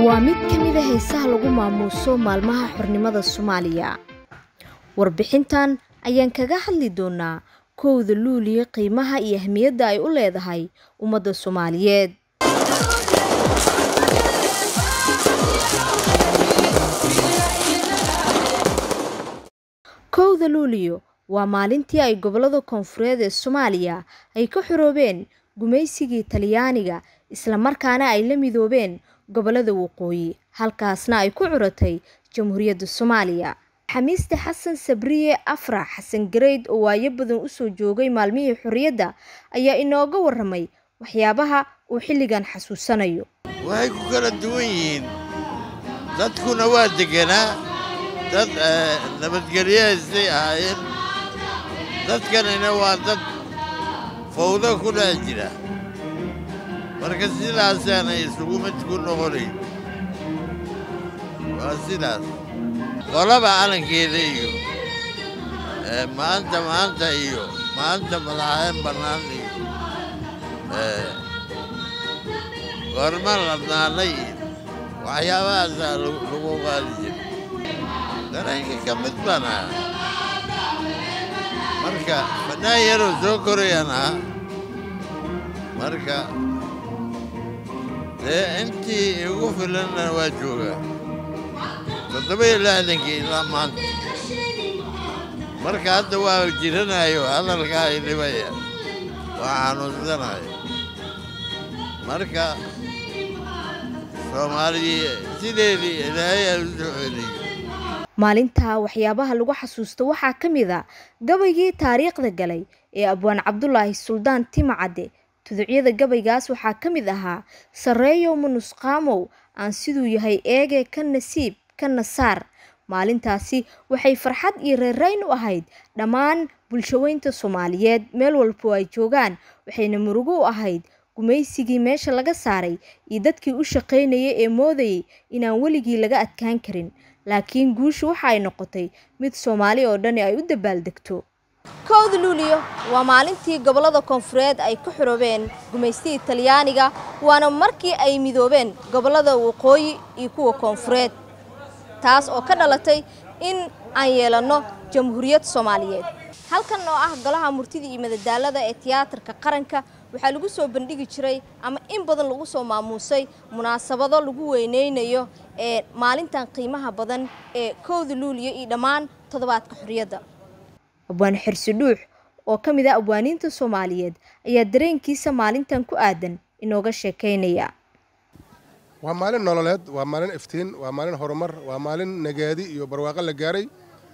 waa mid ka mid a heesaha lagu maamuuso maalmaha xornimada soomaaliya warbixintan ayaan kaga hadli doonaa kowda luuliya qiimaha iyo ahmiyadda ay u leedahay ummadda soomaaliyeed kowda luuliyo waa maalintii ay gobollada koonfureed ee soomaaliya ay ka xoroobeen gumaysigii talyaaniga islamarkaana ay la midoobeen gobollada waqooyi halkaasna ay ku curatay jamhuuriyadda soomaaliya xamiiste xasan sabriye afrax xasan gareyd oo waayo badan usoo joogay maalmihii xorriyadda ayaa inooga waramay waxyaabaha uu xilligan xasuusanayo waxay ku kala duwan yihiin dadkuna waa deganaa dad nabadgelyahaysay ahaayeen dadkanina waa dad fawdo ku dhex jira marka sidaasaanay isugu mid ku noqonayn waa sidaas qolaba calankeeda iyo maanta maanta iyo maanta madaxeen bannaan iyo goorma ladnaanay iyo waxyaabahaasaa lagu qaadi jira dareenka ka mid baan ahaa marka fannaan yaroo soo korayaan ahaa marka dee intii igu filanna waa joogaa toddoba iyo lixdankii ilaa maanta marka hadda waa jiranayo hadalkaa i dhibaya waa xanuunsanayo marka soomaaliya sideedii ilaahay aa u soo celiyo maalintaa waxyaabaha lagu xasuusto waxaa ka mid a gabaygii taariikhda galay ee abwaan cabdulaahi suldaan timacadde tuducyada gabaygaas waxaa ka mid ahaa sarreeyow manusqaamow aan siduu yahay eege ka nasiib ka nasaar maalintaasi waxay farxad iyo reerayn u ahayd dhammaan bulshaweynta soomaaliyeed meel walbo ay joogaan waxayna murugo u ahayd gumaysigii meesha laga saaray iyo dadkii u shaqaynayay ee moodayay inaan weligii laga adkaan karin laakiin guushu waxa ay noqotay mid soomaali oo dhani ay u dabaaldegto kowda luuliyo waa maalintii gobollada koonfureed ay ku xoroobeen gumaystigii talyaaniga waana markii ay midoobeen gobollada waqooyi iyo kuwa koonfureed taas oo ka dhalatay in aan yeelanno jamhuuriyad soomaaliyeed halkan oo ah golaha murtida iyo madadaalada ee tiyaatarka qaranka waxaa lagu soo bandhigi jiray ama in badan lagu soo maamuusay munaasabado lagu weyneynayo ee maalintan qiimaha badan ee kowda luuliyo iyo dhammaan toddobaadka xorriyadda abwaan xirsi dhuux oo ka mid ah abwaaniinta soomaaliyeed ayaa dareenkiisa maalintan ku aadan inooga sheekaynaya waa maalin nololeed waa maalin iftiin waa maalin horumar waa maalin nagaadi iyo barwaaqo la gaaray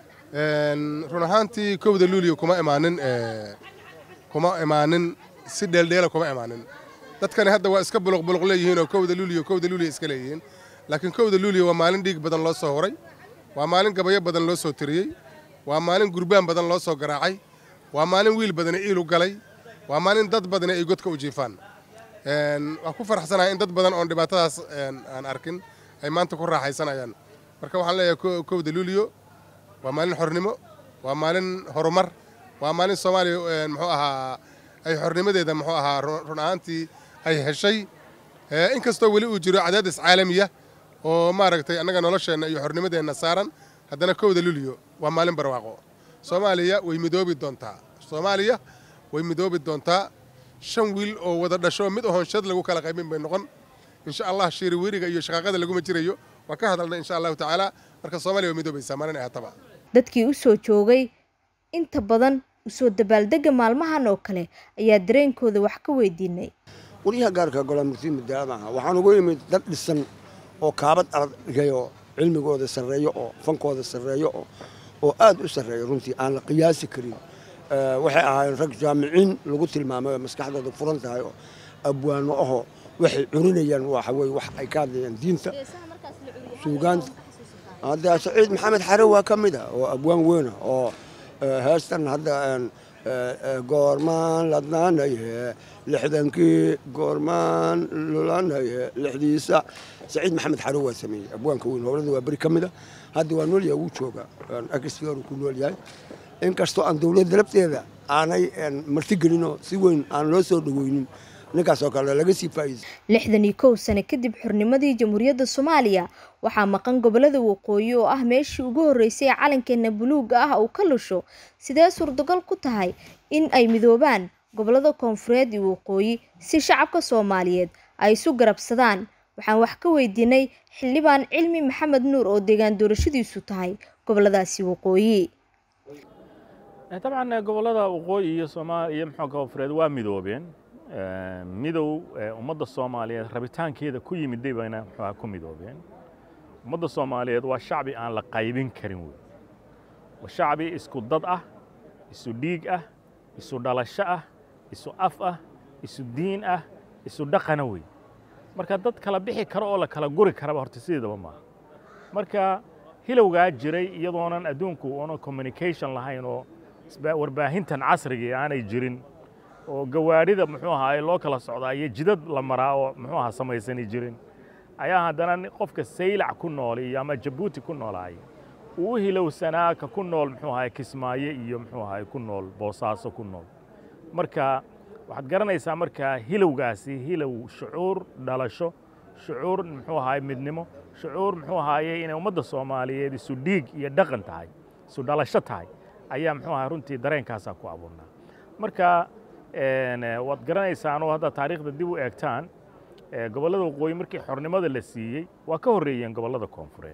run ahaantii kowda luuliyo kuma imaanin kuma imaanin si dheeldheela kuma imaanin dadkani hadda waa iska buluqbuluq leeyihiin oo kowda luuliyo kowda luuliyo iska leeyihiin laakiin kowda luuliyo waa maalin dhiig badan loo soo horay waa maalin gabayo badan loo soo tiriyey waa maalin gurbaan badan loo soo garaacay waa maalin wiil badani iilu galay waa maalin dad badani ay godka u jiifaan waa ku faraxsanahay in dad badan oon dhibaatadaas aan arkin ay maanta ku raaxaysanayaan marka waxaan leeyahay kowda luuliyo waa maalin xornimo waa maalin horumar waa maalin soomaaliya muxuu ahaa ay xornimadeeda muxuu ahaa run ahaantii ay heshay inkastoo weli uu jiro cadaadis caalamiya oo maaragtay annaga nolosheenna iyo xornimadeenna saaran haddana kowda luuliyo waa maalin barwaaqo soomaaliya way midoobi doontaa soomaaliya way midoobi doontaa shan wiil oo wada dhasho mid ohonshad lagu kala qaybin bay noqon insha allah shiiri weriga iyo shaqaaqada laguma jirayo waa ka hadalna insha allahu tacaala marka soomaaliya way midoobaysaa maalin ay hataba dadkii u soo joogay inta badan usoo dabaaldega maalmahan oo kale ayaa dareenkooda wax ka weydiinay waryaha gaarka golaa murtida madaalada aha waxaan ugu imid dad dhisan oo kaabad argayo cilmigooda sarreeyo oo fankooda sarreeyo oo aad u sarreeyo runtii aan la qiyaasi karin waxay ahaayeen rag jaamiciin lagu tilmaamay oo maskaxdooda furan tahay oo abwaano ahoo waxay curinayaan waxa weye wax ay ka hadlayaan diinta suugaanta hadda saciid maxamed xare waa ka mid ah oo abwaan weyna oo heestan hadda goormaan ladnaanaye lixdankii goormaan lulanaye lixdiisa saciid maxamed xare waa sameeyey abwaanka weyn howlada waa beri ka mid a hadda waa noolyaha wuu jooga agsigaru ku nool yahay inkastoo aan dowladda lafteeda aanay martigelinoo si weyn aan loo soo dhaweynin ninkaas oo kale laga sii faa'iidaysa lixdan iyo kow sano kadib xornimadii jamhuuriyadda soomaaliya waxaa maqan gobolada waqooyi oo ah meeshii ugu horreysay ee calankeena buluuga ah uu ka lusho sidee suurtagal ku tahay in ay midoobaan gobolada koonfureed iyo waqooyi si shacabka soomaaliyeed ay isu garabsadaan waxaan wax ka weydiinay xildhibaan cilmi maxamed nuur oo deegaan doorashadiisu tahay goboladaasi waqooyi dabcan gobollada waqooyi iyo soomaaliya iyo muxuu koonfureed waa midoobeen midow ummadda soomaaliyeed rabitaankeeda ku yimiday bayna muxuuha ku midoobeen ummadda soomaaliyeed waa shacbi aan la qaybin karin wey waa shacbi isku dad ah isu dhiig ah isu dhalasho ah isu af ah isu diin ah isu dhaqana wey marka dad kala bixi karo oo la kala guri karaba horta sideedaba maaha marka hilowgaa jiray iyadoonan adduunku una communication lahayn oo warbaahintan casrigii aanay jirin oo gawaadhida muxuu ahaa loo kala socdaa iyo jidad la maraa oo muxuu ahaa samaysani jirin ayaa haddana qofka saylac ku nool iyo ama jabuuti ku noolaay uu u hilowsanaa ka ku nool muxuu ahaa kismaayo iyo muxuu ahaa ku nool boosaaso ku nool marka waxaad garanaysaa markaa hilowgaasi hilow shucuur dhalasho shucuur muxuu ahaay midnimo shucuur muxuu ahaaye inay ummadda soomaaliyeed isu dhiig iyo dhaqan tahay isu dhalasho tahay ayaa muxuu ahaa runtii dareenkaasaa ku abuurnaa marka waad garanaysaanoo hadda taariikhda dib u eegtaan gobollada waqooyi markii xornimada la siiyey waa ka horreeyeen gobollada koonfureed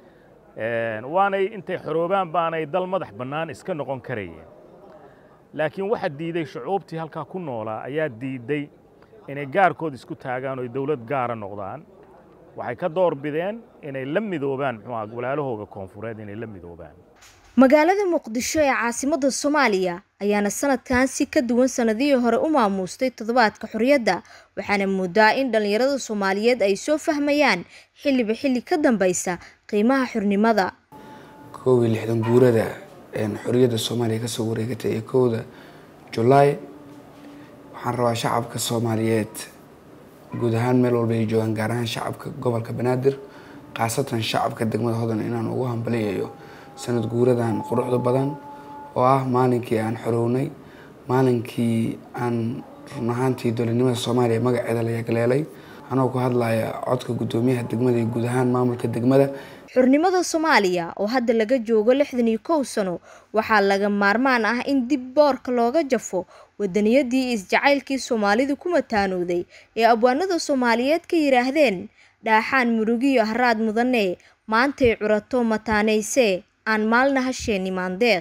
waanay intay xoroobaan baanay dal madax bannaan iska noqon karayeen laakiin waxa diiday shucuubtii halkaa ku noolaa ayaa diidday inay gaarkood isku taagaan oo dowlad gaara noqdaan waxay ka door bideen inay la midoobaan muxuu aha walaalahooga koonfureed inay la midoobaan magaalada muqdisho ee caasimadda soomaaliya ayaana sanadkan si ka duwan sanadihii hore u maamuustay toddobaadka xorriyadda waxaana moodaa in dhallinyarada soomaaliyeed ay soo fahmayaan xilliba xilli ka dambaysa qiimaha xornimada koob iyo lixdan guurada xorriyadda soomaaliya kasoo wareegatay ee kowda julaay waxaan rabaa shacabka soomaaliyeed guud ahaan meel walba ay joogaan gaar ahaan shacabka gobolka banaadir khaasatan shacabka degmada hodan inaan ugu hambaliyayo sanad guuradan quruxda badan oo ah maalinkii aan xorownay maalinkii aan run ahaantii dowladnimada soomaaliya magaceeda la yagleelay anoo ku hadlaya codka guddoomiyaha degmada iyo guud ahaan maamulka degmada xornimada soomaaliya oo hadda laga joogo lixdan iyo kow sano waxaa laga maarmaan ah in dib boorka looga jafo wadaniyadii isjacaylkii soomaalidu ku mataanooday ee abwaanada soomaaliyeed ka yidhaahdeen dhaaxaan murugiyo haraad mudane maantay curato mataanaysee aan maalna hasheeni maandeeq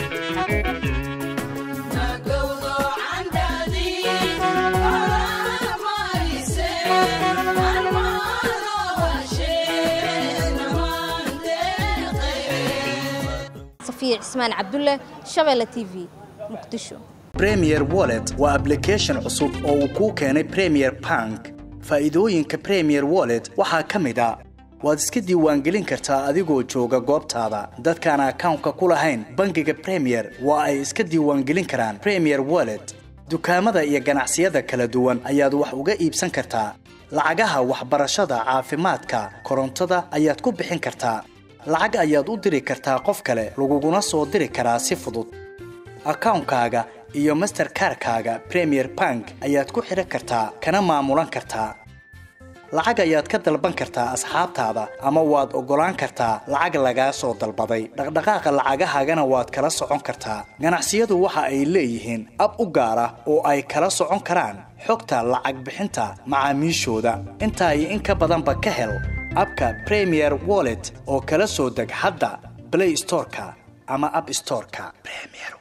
safiya cismaan cabdulle shabeelle t v muqdisho premier wallet waa ablication cusub oo uu kuu keenay premier bank faa'iidooyinka premier wallet waxaa ka mid a waad iska diiwaangelin kartaa adigoo jooga goobtaada dadkaan akawnka ku lahayn bangiga premier waa ay iska diiwaangelin karaan premier wallet dukaamada iyo ganacsiyada kala duwan ayaad wax uga iibsan kartaa lacagaha waxbarashada caafimaadka korontada ayaad ku bixin kartaa lacag ayaad u diri kartaa qof kale laguguna soo diri karaa si fudud akawnkaaga iyo masterkarkaaga premier bank ayaad ku xidhan kartaa kana maamulan kartaa lacag ayaad ka dalban kartaa asxaabtaada ama waad oggolaan kartaa lacag lagaa soo dalbaday dhaqdhaqaaqa lacagahaagana waad kala socon kartaa ganacsiyadu waxa ay leeyihiin ab u gaar ah oo ay kala socon karaan xogta lacag bixinta macaamiishooda intaa iyo in ka badanba ka hel abka premier wallet oo kala soo deg hadda blay storeka ama ab storeka